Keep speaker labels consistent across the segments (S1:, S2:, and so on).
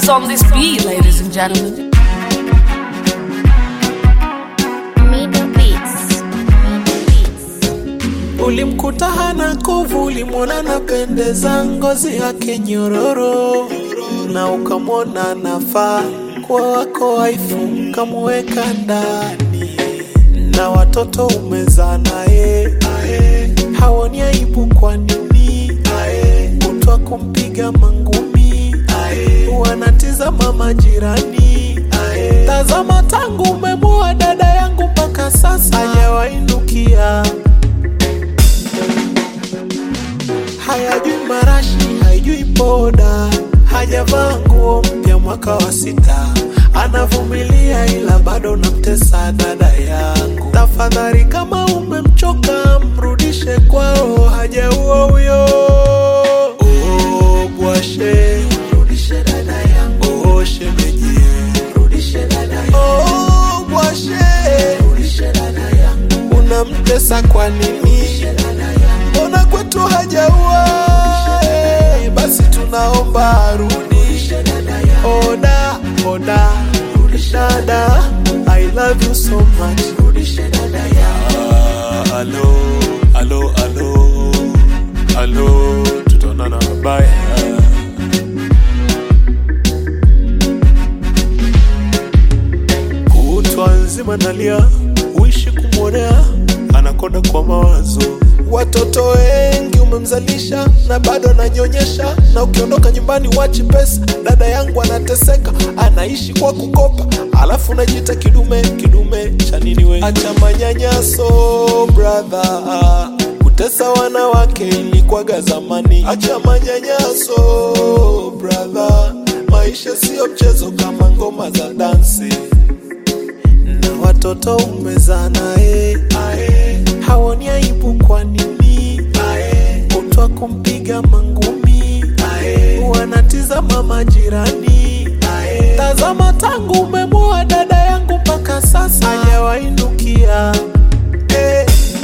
S1: on this beat, ladies and gentlemen.
S2: Mido Beats. Mido Beats.
S3: Ulimkuta hana kovu, ulimwona napendeza, ngozi yake nyororo, na ukamwona nafaa kuwa wako waifu, ukamweka ndani, na watoto umezaa naye, ae, haoni aibu kwa nini? Ae, kutwa kumpiga mangumi, ae, wanatizama majirani, ae, tazama tangu umemoa dada yangu mpaka sasa hajawainukia hayajui marashi, haijui poda, hajavaa nguo mpya mwaka wa sita, anavumilia ila bado namtesa dada yangu. Tafadhali kama umemchoka, mrudishe kwao, hajaua huyo. Oh, bwashe, mrudishe dada yangu. Oh, shemeji, mrudishe dada yangu. Oh, bwashe, mrudishe dada yangu. Unamtesa kwa nini? mbona kwetu hajaua Eh, basi tunaomba arudi oda oda dada i love you so much Ah, alo alo alo alo tutaonana baya kutwa nzima nalia uishi kumwonea anakonda kwa mawazo watoto wengi umemzalisha na bado ananyonyesha na ukiondoka nyumbani wachi pesa dada yangu anateseka anaishi kwa kukopa alafu najiita kidume kidume cha nini we acha manyanyaso brother kutesa wanawake ilikwaga zamani acha manyanyaso brother maisha siyo mchezo kama ngoma za dansi na watoto umezaa naye ae, haoni aibu kwa nini ae, kutwa kumpiga mangumi ae, wanatizama majirani ae, tazama tangu umemoa dada yangu mpaka sasa hajawainukia eh,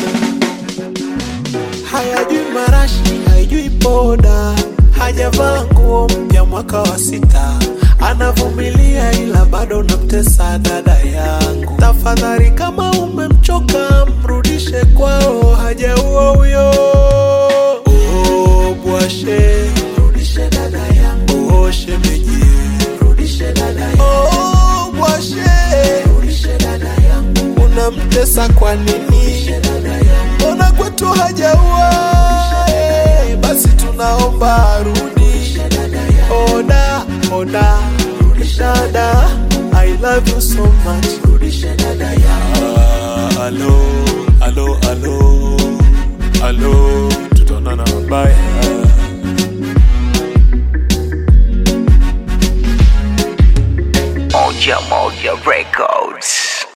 S3: hayajui marashi, haijui poda, hajavaa nguo mpya mwaka wa sita, anavumilia ila bado namtesa dada yangu. Tafadhali kama umemchoka, mrudishe kwao, hajaua huyo. Oh, bwashe, mrudishe dada yangu. Oh, shemeji, mrudishe dada yangu. Oh, bwashe, mrudishe dada yangu. Unamtesa kwa nini? mbona kwetu hajaua Eh, basi tunaomba arudi oda oda dada i love you so much Ah, alo alo alo alo tutaonana baya
S4: Moja Moja Records.